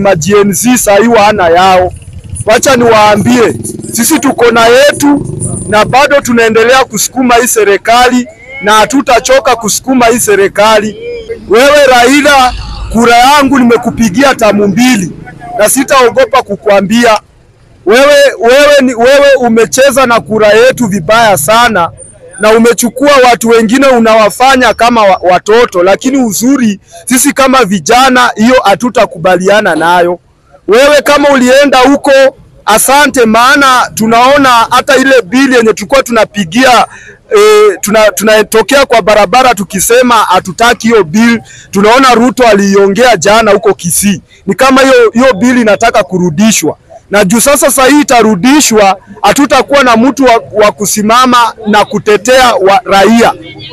ma GNZ sahii wana yao. Wacha niwaambie, sisi tuko na yetu na bado tunaendelea kusukuma hii serikali na hatutachoka kusukuma hii serikali. Wewe Raila, kura yangu nimekupigia tamu mbili na sitaogopa kukwambia wewe, wewe, ni, wewe umecheza na kura yetu vibaya sana na umechukua watu wengine unawafanya kama wa- watoto, lakini uzuri sisi kama vijana, hiyo hatutakubaliana nayo. Wewe kama ulienda huko, asante, maana tunaona hata ile bili yenye tulikuwa tunapigia e, tuna, tunatokea kwa barabara tukisema hatutaki hiyo bill. Tunaona Ruto aliiongea jana huko Kisii, ni kama hiyo hiyo bili inataka kurudishwa na juu sasa sasa hii itarudishwa, hatutakuwa na mtu wa, wa kusimama na kutetea wa raia.